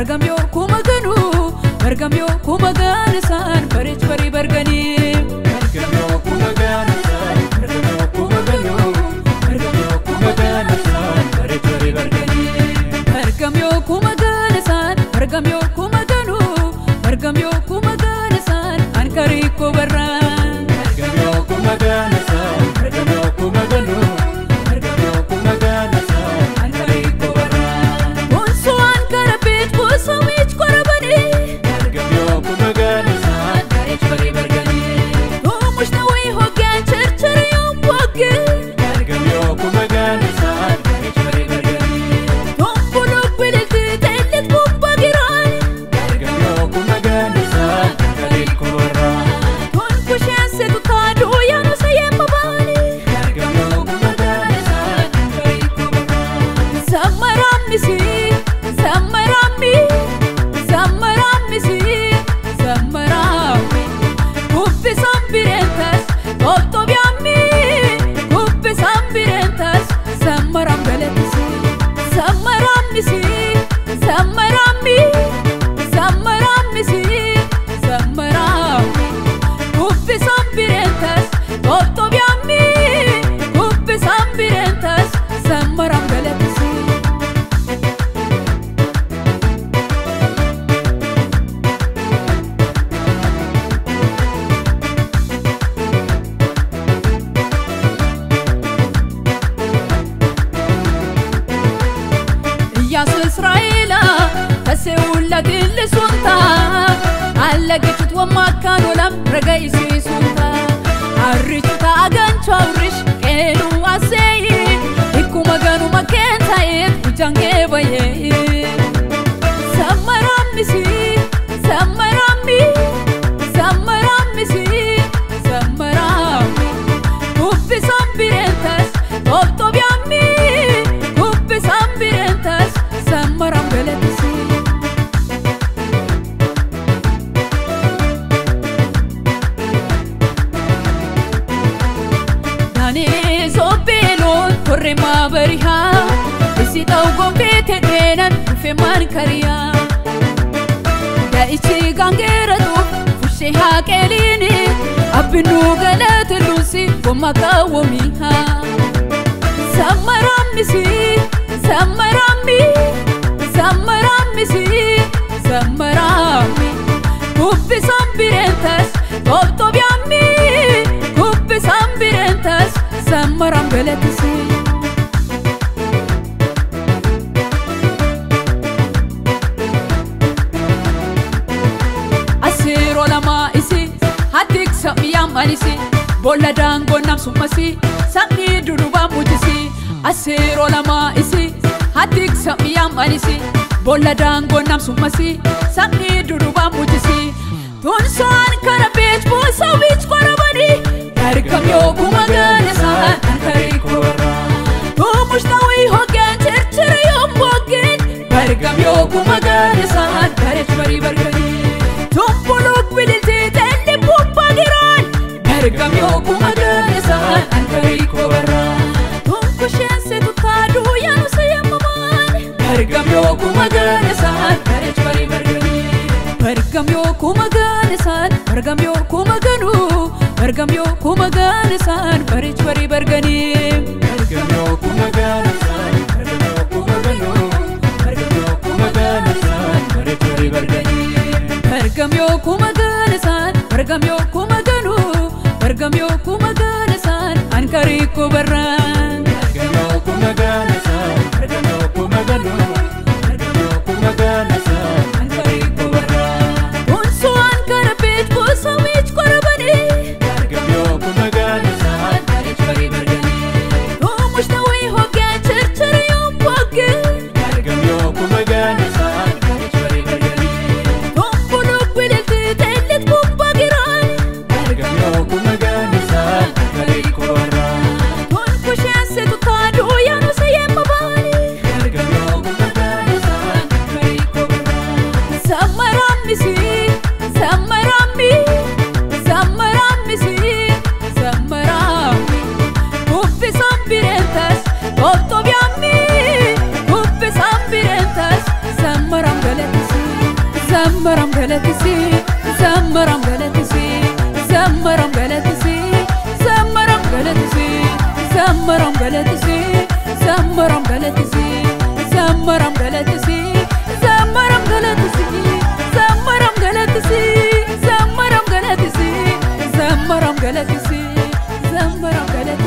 bargamyoo kuma ganuu bargamyoo kuma gaanisaan bareech barii barganii. Bargamyoo kuma gaanisaan bargamyoo kuma ganuu bargamyoo kuma gaanisaan bareech barii barganii. Bargamyoo kuma gaanisaan bargamyoo kuma ganuu bargamyoo kuma gaanisaan ankarii koo barraan. Bargamyoo kuma gaanisaan bargamyoo kuma ganuu bargamyoo kuma gaanisaan ankarii koo barraan. Bonso ankara beet bosa wiich korabanii. Bargamyoo kuma gaanisaan bareech barii barganii. Oomushna wayii hoggaan charchara yoo boggee. Bargamyoo kuma gaanisaan bareech barii barganii. Tombolo bililtii teellit bubbaa giraan. Bargamyoo kuma gaanisaan ankarii koo barraan. Ton kusheen seetu kaaduu yaanu sayyemma baanii. Bargamyoo kuma gaanisaan ankarii koo barraan. Zammarammisi zammarammi zammarammisi zammarammi kubbisaan bireentas tottobyaammi kubbisaan bireentas zammaram galatisi zammarammisi zammarammi zammarammisi zammarammi kubbisaan bireentas tottobyaammi kubbisaan bireentas zammaram galatisi. Iyyasu Israa'eela taseewulla dillisuunta allageechut wammaakkaan olam raga isiisuunta arrichu ta'a ganchoo awrish qeenuu aseeyi ikkuma ganuma keen ta'eef hujangee bayee sammarammisi sammarammi sammarammisi sammarammi kubbisaan bireentas tottobyaammi kubbisaan bireentas sammaram galatisi. Daanee sobbeeloon korree maabarihaa isi ta'u gonfee tedheenan dhufe maan kariyaa. Daa'ichi gaangeeratuuf fushee haaqeeliini abbinuu galate luusi gomma kaawwamihaa. Sammarammisi sammarammi sammarammisi sammarammi kubbisaan bireentas tottobyaammi kubbisaan bireentas sammaram galatisi. Asiiroo lamaa isi hatiksa miyyaan anisi boolla daangoo namsummasi sabni durubaa mujisi. Asiiroo lamaa isi hatiksa miyyaan anisi boolla daangoo namsummasi sabni durubaa mujisi. Tunsaan kana beech buusa wiich korabanii harkam yoo kuma gaanisaan ankarii korraa. Tuumushna wayii hoggaan chirchira yoo boggeen harkam yoo kuma gaanisaan bareech barii barganii. Tumbuluuk bililtii teelli bubbaa giraan harkam yoo kuma gaanisaan ankarii korraa. Tunkusheen seetu kaaduu yaanu sayyamamaan harkam yoo kuma gaanisaan bareech barii barganii. Bargam yoo kuma gaanisaan bargam yoo kuma ganuu bargam yoo kuma gaanisaan bareech barii barganii. Bargamyoo kuma gaanisaan bargamyoo kuma ganuu bargamyoo kuma gaanisaan bareech barii barganii. Bargam yoo kuma gaanisaan bargam yoo kuma ganuu bargam yoo kuma gaanisaan ankarii koo barraan. Bargamyoo kuma gaanisaan bargamyoo kuma ganuu bargamyoo kuma gaanisaan Ankarii koo barraan. Bonso ankara beech bosa wiich korabanii. Bargamyoo kuma gaanisaan bareech barii barganii. Oomushna wayii hoggaan charchara yoo boggee. Bargamyoo kuma gaanisaan bareech barii barganii. Tombuluuk bililtii teellit bubbaa giraan. Bargamyoo kuma gaanisaan ankarii koo barraan. Ton kusheen seetu kaaduu yaanu sayyemma baanii. Bargamyoo kuma galatisi zambaraaf galatisi.